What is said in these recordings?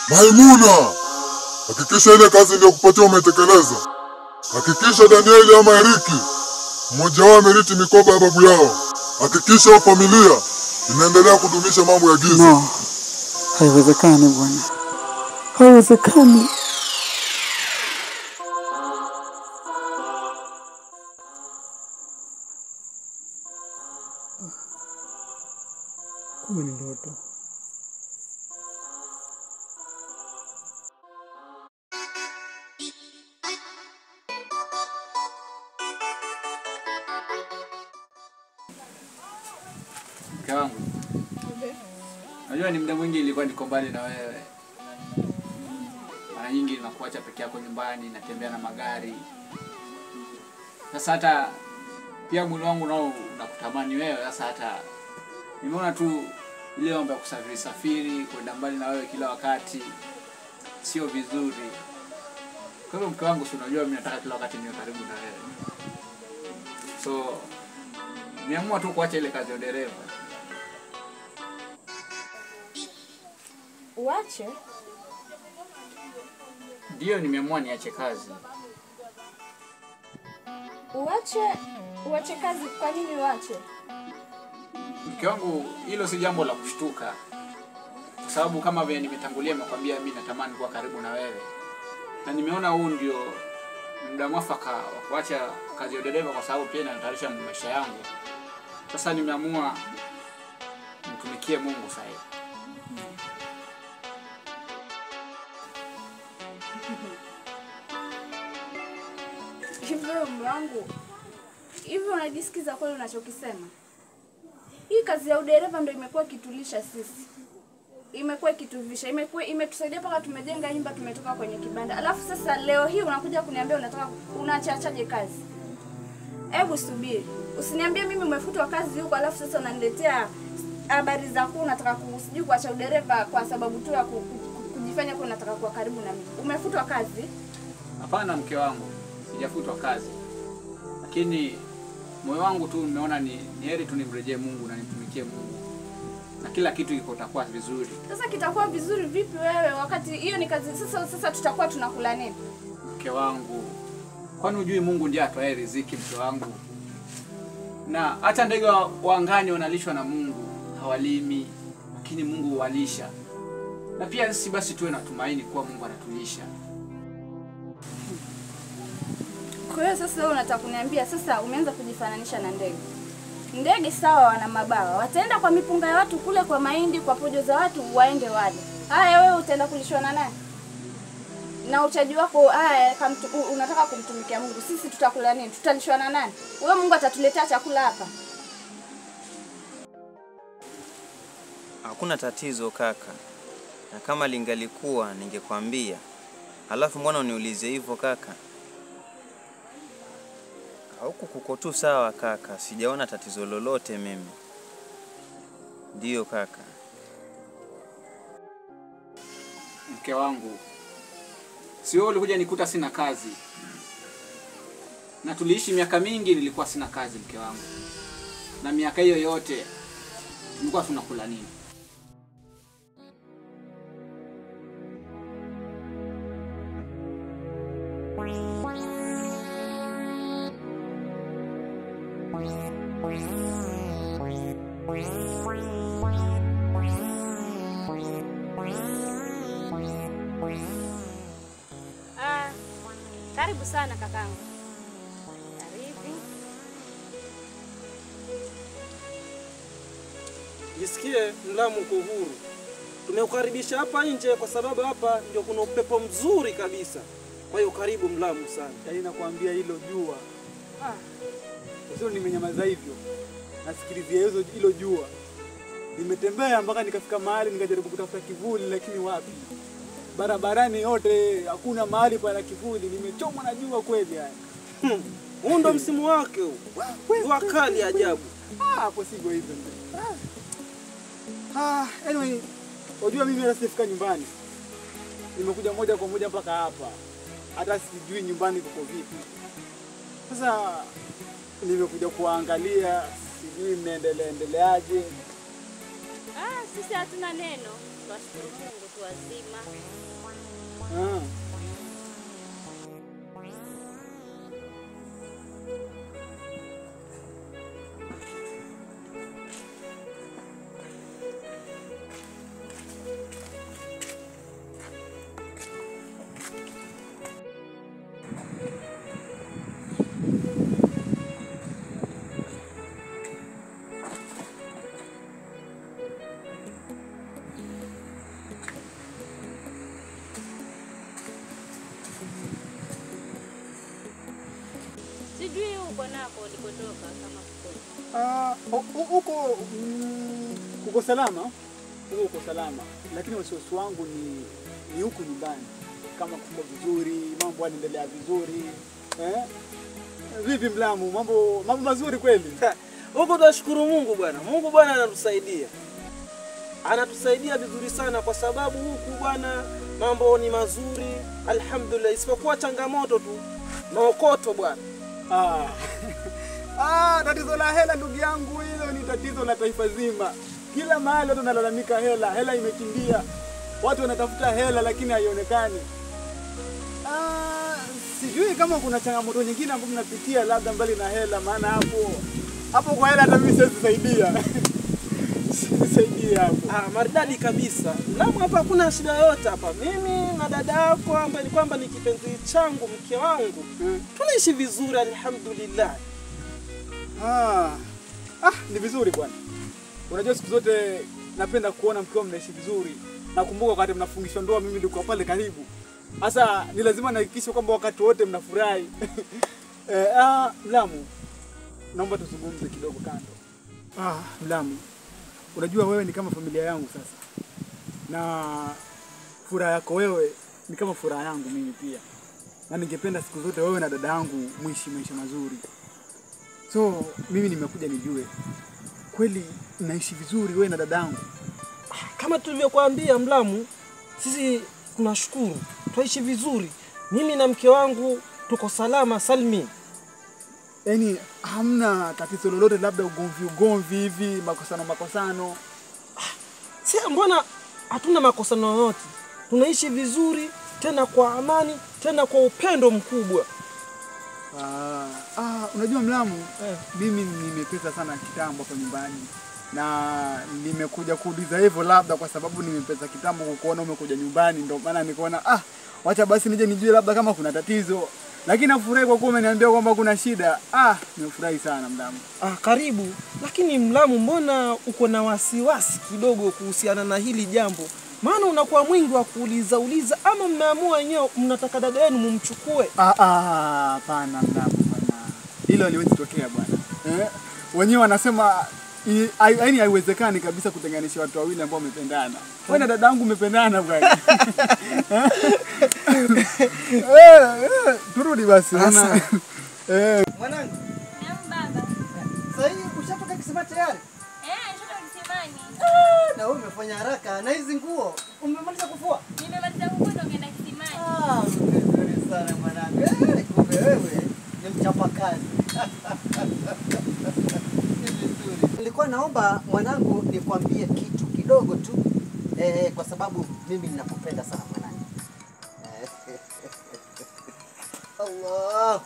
Maimuna, hakikisha ile kazi iliyokupatia umetekeleza. Hakikisha Danieli ama Eriki mmoja wao amerithi mikoba ya babu yao. Hakikisha hiyo familia inaendelea kudumisha mambo ya giza. No, haiwezekani bwana, haiwezekani. Kumbe ni ndoto. Mke wangu, najua ni muda mwingi ilikuwa niko mbali na wewe. Mara nyingi nakuacha peke yako nyumbani, natembea na magari. Sasa hata pia mwili wangu nao unakutamani wewe. Sasa hata nimeona tu ile mambo ya kusafiri safiri, kwenda mbali na wewe kila wakati sio vizuri. Kwa hivyo mke wangu, si unajua mimi nataka kila wakati niwe karibu na wewe, so nimeamua tu kuacha ile kazi ya udereva. Uache? Ndio, nimeamua niache kazi. Uache? Uache kazi? Kwa nini uache? Mke wangu, hilo si jambo la kushtuka, kwa sababu kama vile nimetangulia, nimekwambia mimi natamani kuwa karibu na wewe, na nimeona huu ndio muda mwafaka wa kuacha kazi ya udereva, kwa sababu pia inanitayarisha maisha yangu. Sasa nimeamua mtumikie Mungu sasa hivi. Hivyo mume wangu, hivyo unajisikiza kweli unachokisema? Hii kazi ya udereva ndio imekuwa ikitulisha sisi, imekuwa ikituvisha, imekuwa imetusaidia mpaka tumejenga nyumba, tumetoka kwenye kibanda. Alafu sasa leo hii unakuja kuniambia unataka unaachachaje kazi? Hebu subiri, usiniambie mimi umefutwa kazi huko, alafu sasa unaniletea habari za kuwa unataka ku- sijui kuacha udereva kwa sababu tu ya ku- ku- kujifanya kuwa unataka kuwa karibu na mimi. Umefutwa kazi? Hapana mke wangu, sijafutwa kazi, lakini moyo wangu tu umeona ni, ni heri tu nimrejee Mungu na nimtumikie Mungu na kila kitu iko takuwa vizuri. Sasa kitakuwa vizuri vipi wewe wakati hiyo ni kazi? Sasa sasa tutakuwa tunakula nini? Mke wangu, kwani hujui Mungu ndiye atoaye riziki? Mke wangu, na hata ndege wa wa angani wanalishwa na Mungu, hawalimi, lakini Mungu huwalisha. Na pia sisi basi tuwe na tumaini kuwa Mungu anatulisha. Kwa hiyo sasa wewe unataka kuniambia sasa umeanza kujifananisha na ndege. Ndege sawa, wana mabawa, wataenda kwa mipunga ya watu kule, kwa mahindi, kwa pojo za watu, waende wale. Haya, wewe utaenda kulishwa na nani? Na uchaji wako haya, kamtu, u- unataka kumtumikia Mungu, sisi tutakula nini? Tutalishwa na nani? Wewe Mungu atatuletea chakula hapa? Hakuna tatizo kaka, na kama lingalikuwa ningekwambia. Alafu mbona uniulize hivyo kaka? Huku kuko tu sawa kaka, sijaona tatizo lolote mimi. Ndiyo kaka. Mke wangu, si wewe ulikuja nikuta sina kazi, na tuliishi miaka mingi, nilikuwa sina kazi mke wangu, na miaka hiyo yote tulikuwa tunakula nini? Ah, karibu sana kakangu. Karibu. Jisikie Mlamu uko huru. Tumekukaribisha hapa nje kwa sababu hapa ndio kuna upepo mzuri kabisa. Kwa hiyo karibu Mlamu sana. Yaani nakwambia hilo jua. Ah. Sio nimenyamaza hivyo. Nasikilizia hizo hilo jua. Nimetembea mpaka nikafika mahali nikajaribu kutafuta kivuli lakini wapi? Barabarani yote hakuna mahali pana kivuli. Nimechomwa na jua kweli yani. Hmm. Huu ndo msimu wake huu. Jua kali ajabu. Ah, hapo sivyo hivyo mzee. Ah. Ah, anyway, unajua mimi hata sijafika nyumbani. Nimekuja moja kwa moja mpaka hapa. Hata sijui nyumbani kuko vipi. Sasa nimekuja kuangalia, sijui mnaendelea endeleaje. Ah, sisi hatuna neno, twashukuru Mungu tu wazima. Ah. Sijui huko nako ulikotoka kama kuko. Ah, hu- hu- huko mm, uko salama, huko uko salama, lakini wasiwasi wangu ni ni huku nyumbani, kama kuko vizuri, mambo yanaendelea vizuri eh? Vipi Mlamu, mambo mambo mazuri kweli? Huku tunashukuru Mungu bwana. Mungu bwana anatusaidia, anatusaidia vizuri sana, kwa sababu huku bwana mambo ni mazuri, alhamdulillah, isipokuwa changamoto tu maokoto bwana. Ah. Ah, tatizo la hela ndugu yangu, hilo ni tatizo la taifa zima. Kila mahali watu wanalalamika hela, hela imekimbia, watu wanatafuta hela lakini haionekani. Ah, sijui kama kuna changamoto nyingine ambayo mnapitia labda mbali na hela, maana hapo hapo kwa hela hata mimi siwezi saidia. Siwezi saidia hapo. Ah, maridadi kabisa. Lamu hapa hakuna shida yoyote hapa. Mimi na dada yako ambaye ni kwamba ni kipenzi changu, mke wangu, Mm. tunaishi vizuri alhamdulillah. Ah, ah, ni vizuri bwana. Unajua siku zote napenda kuona mkiwa mnaishi vizuri. Nakumbuka wakati mnafungishwa ndoa, mimi nilikuwa pale karibu. Sasa ni lazima nihakikishe kwamba wakati wote mnafurahi. eh, ah, Mlamu, naomba tuzungumze kidogo kando. Ah, Mlamu, unajua wewe ni kama familia yangu sasa, na furaha yako wewe ni kama furaha yangu mimi pia, na ningependa siku zote wewe na dada yangu muishi maisha mazuri. So mimi nimekuja nijue kweli naishi vizuri wewe na dadangu. Kama tulivyokuambia Mlamu, sisi tunashukuru, twaishi vizuri. Mimi na mke wangu tuko salama salmin. Yaani hamna tatizo lolote, labda ugomvi ugomvi hivi, makosano makosano. Si mbona hatuna makosano yoyote, tunaishi vizuri tena kwa amani tena kwa upendo mkubwa. Ah, ah, unajua Mlamu, Eh. mimi nimepesa sana kitambo hapa nyumbani na nimekuja kuuliza hivyo, labda kwa sababu nimepesa kitambo kukuona umekuja nyumbani, ndio maana nikaona ah, wacha basi nije nijue labda kama kuna tatizo, lakini nafurahi kwa kuwa umeniambia kwamba kuna shida. Ah, nimefurahi sana Mlamu. Ah, karibu. Lakini Mlamu, mbona uko na wasiwasi kidogo kuhusiana na hili jambo? Maana unakuwa mwingi wa kuuliza uliza, ama mmeamua wenyewe mnataka dada yenu mumchukue? Ah, ah, hapana Mlamu, hapana, hilo haliwezi tokea bwana eh? Wenyewe wanasema i- hai- yaani haiwezekani kabisa kutenganisha watu wawili ambao wamependana. Wewe na dadangu umependana bwana. Eh, eh, turudi basi. Sasa. Eh, Mwanangu, Naam baba. sasa hivi ushatoka kisima tayari? Eh, shoto kisimani. Na wewe umefanya haraka na hizi nguo umemaliza kufua? Nimemaliza kukuta ukienda kisimani. Ah, vizuri sana mwanangu. Eh, kumbe wewe ni mchapakazi. Ni vizuri. Nilikuwa naomba mwanangu nikwambie kitu kidogo tu eh, kwa sababu mimi ninakupenda sana mwanangu. Eh, Allah.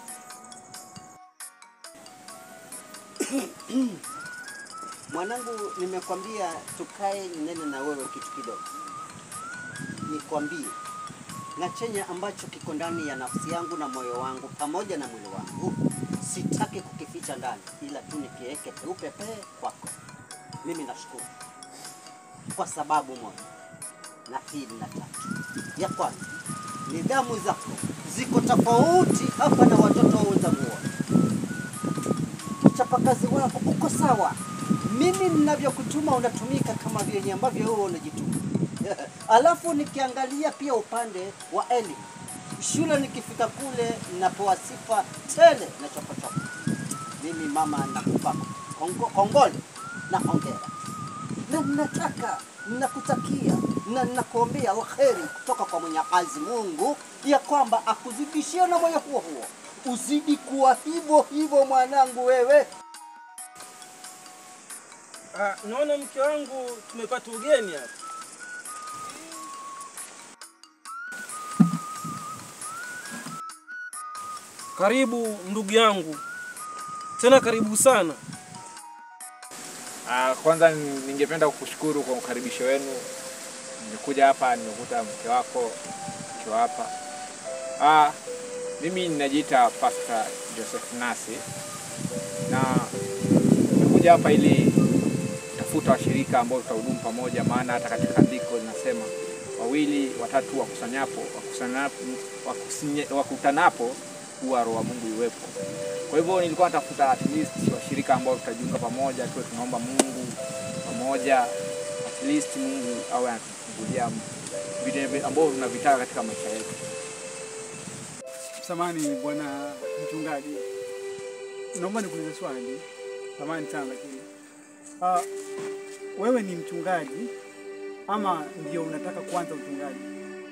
Mwanangu, nimekwambia tukae nene na wewe kitu kidogo. Nikwambie na chenye ambacho kiko ndani ya nafsi yangu na moyo wangu pamoja na mwili wangu, sitaki kukificha ndani, ila tu nikiweke peupe pe kwako. Mimi nashukuru kwa sababu moja na pili na tatu. Ya kwanza, nidhamu zako ziko tofauti hapa na watoto wenzangu wote uchapakazi wako uko sawa. Mimi ninavyokutuma unatumika kama vyenye ambavyo wewe unajituma. Alafu nikiangalia pia upande wa elimu, shule nikifika kule napewa sifa tele na chopochoko. Mimi mama nakupa kongo- kongole na hongera, na nataka nakutakia na nakuombea alheri kutoka kwa Mwenyezi Mungu ya kwamba akuzidishie na moyo huo huo uzidi kuwa hivyo hivyo mwanangu wewe. Ah, naona mke wangu tumepata ugeni hapa. Karibu ndugu yangu, tena karibu sana. Ah, kwanza ni- ningependa kukushukuru kwa ukaribisho wenu. Nimekuja hapa nimekuta mke wako mke hapa. Ah, mimi ninajiita Pastor Joseph Nasi na nimekuja hapa ili tafuta washirika ambao tutahudumu pamoja, maana hata katika andiko linasema wawili watatu wakusanyapo wakusanapo wakusinye- wakutanapo huwa roho wa Mungu iwepo. Kwa hivyo nilikuwa natafuta at least washirika ambao tutajiunga pamoja, tuwe tunaomba Mungu pamoja, at least Mungu awe anatufungulia vile ambavyo tunavitaka katika maisha yetu. Samani bwana mchungaji, naomba nikuulize swali. Samani sana lakini, uh, wewe ni mchungaji ama ndio unataka kuanza uchungaji?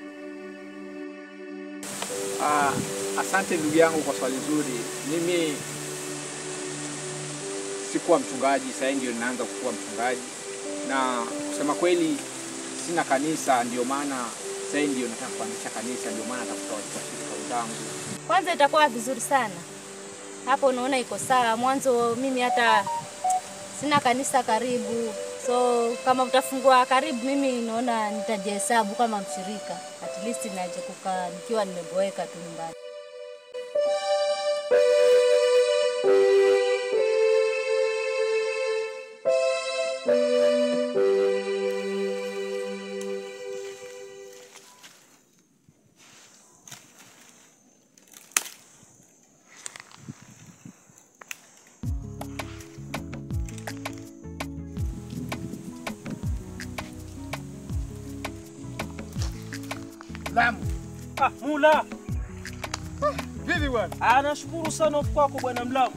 Ah, asante ndugu yangu kwa swali zuri. Mimi sikuwa mchungaji, sasa ndio ninaanza kuwa mchungaji, na kusema kweli sina kanisa, ndio maana sasa ndio nataka kuanzisha kanisa, ndio maana natafuta washirika wenzangu. Kwanza itakuwa vizuri sana hapo, unaona iko sawa. Mwanzo mimi hata sina kanisa karibu, so kama utafungua karibu, mimi naona nitajihesabu kama mshirika, at least naje kukaa nikiwa nimeboeka tu nyumbani. Lamu. Ah, Mula, Vipi bwana? ah, nashukuru sana kwako bwana Mlamu.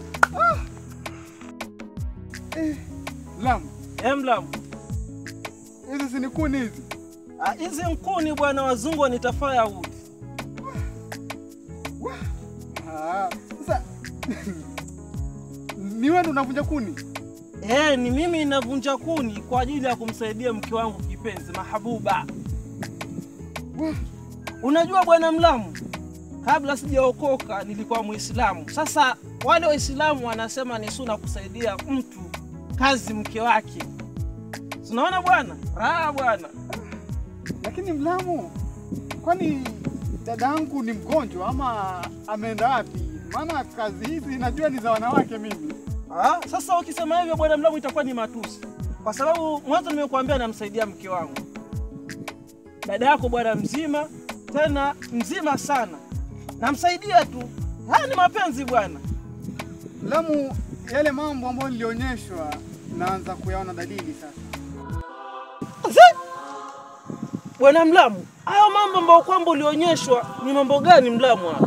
Lamu. Eh, Mlamu. Hizi si ni kuni hizi? Ah, hizi nkuni bwana, wazungu wanita firewood. Ah, sasa ni wewe ndo unavunja kuni? Eh, ni mimi navunja kuni kwa ajili ya kumsaidia mke wangu kipenzi Mahabuba. Unajua bwana Mlamu, kabla sijaokoka nilikuwa Muislamu. Sasa wale Waislamu wanasema ni suna kusaidia mtu kazi mke wake. Tunaona bwana, raha bwana. Lakini Mlamu, kwani dadangu ni mgonjwa ama ameenda wapi? Maana kazi hizi najua ni za wanawake mimi. Ah, sasa ukisema hivyo bwana Mlamu itakuwa ni matusi, kwa sababu mwanzo nimekuambia namsaidia mke wangu. Dada yako bwana mzima, tena mzima sana, namsaidia tu. Haya ni mapenzi bwana. Lamu, yale mambo ambayo nilionyeshwa naanza kuyaona dalili sasa. Bwana Mlamu, hayo mambo ambayo kwamba ulionyeshwa ni mambo gani Mlamu? Haya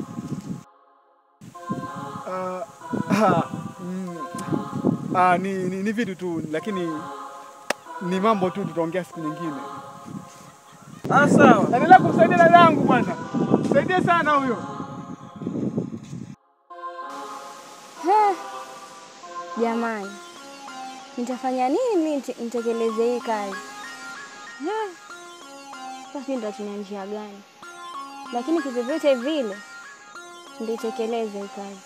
Ah, ah, mm, ah, ni, ni, ni vitu tu, lakini ni mambo tu, tutaongea siku nyingine. Ah, sawa. Endelea kumsaidia dadangu bwana, msaidie sana huyo. Jamani, nitafanya nini mimi nite- nitekeleze hii kazi? Eh, Sasa nitatumia njia gani? Lakini kivyovyote vile nitekeleze hii kazi.